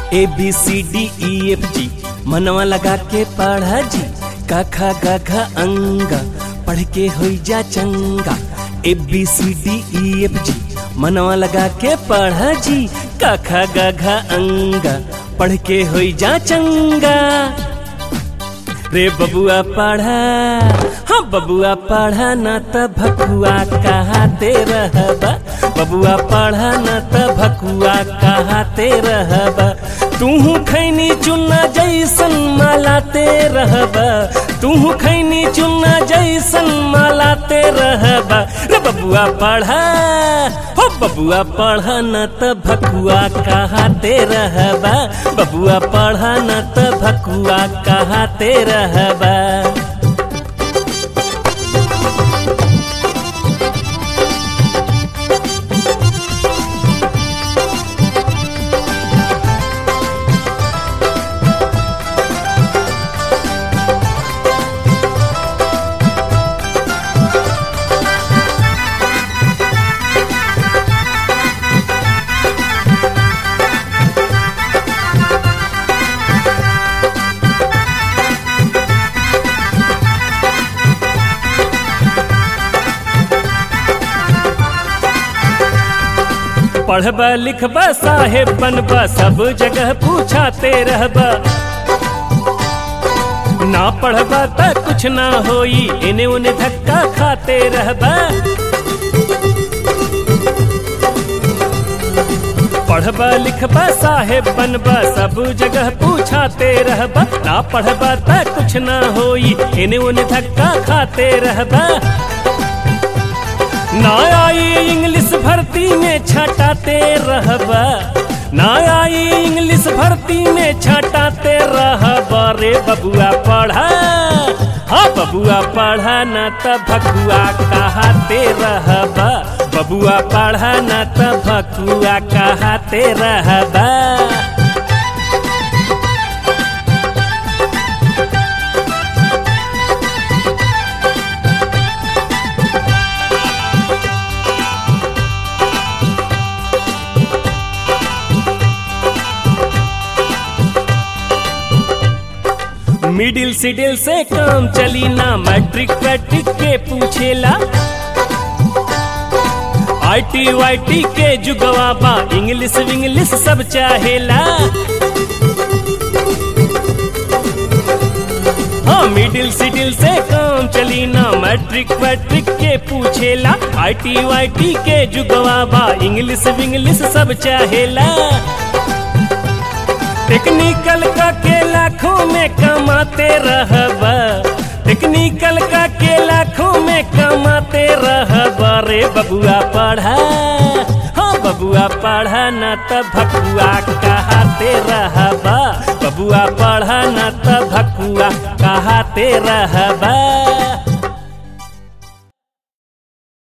ए B C D E F G मनवा लगा के पढ़ा जी का खा गा घा अंगा पढ़ के हो जा चंगा A B C D E F G मनवा लगा के पढ़ा जी का खा गा घा अंगा पढ़ के हो जा चंगा रे बबुआ पढ़ा हाँ बबुआ पढ़ा न त भकुआ कहाते रहबा बबुआ पढ़ा न त भकुआ कहाते रहबा तूहू खैनी चुन्ना जैसन मालाते रहबा तूहू खैनी चुन्ना जैसन मालाते रहबा रे बबुआ पढ़ा हो बबुआ पढ़ा न त भकुआ कहाते रहबा बबुआ पढ़ा न त भकुआ कहाते रहबा पढ़बा लिखबा साहेब बनबा सब जगह पूछाते रहबा ना पढ़बा त कुछ ना होई इने उने धक्का खाते रहबा पढ़बा लिखबा साहेब बनबा सब जगह पूछाते रहबा ना पढ़बा त कुछ ना होई इने उने धक्का खाते रहबा ना आई इंग्लिश भर्ती में छटाते रहबा ना आई इंग्लिश भर्ती में छटाते रहबा रे बबुआ पढ़ा हाँ बबुआ पढ़ा न त भकुआ कहाते रहबा बबुआ पढ़ा न त भकुआ कहाते रहबा मिडिल सिडिल से काम चली ना मैट्रिक पैट्रिक के पूछेला आईटी वाईटी के जुगवा बा इंग्लिश विंग्लिश सब चाहेला हाँ मिडिल सिडिल से काम चली ना मैट्रिक पैट्रिक के पूछेला आईटी वाईटी के जुगवा बा इंग्लिश विंग्लिश सब चाहेला टेक्निकल का के लाखों में कमाते रहबा टेक्निकल का के लाखों में कमाते रहबा रे बबुआ पढ़ा हाँ बबुआ पढ़ा न त भकुआ कहाते रहबा बबुआ पढ़ा न त भकुआ कहाते रहबा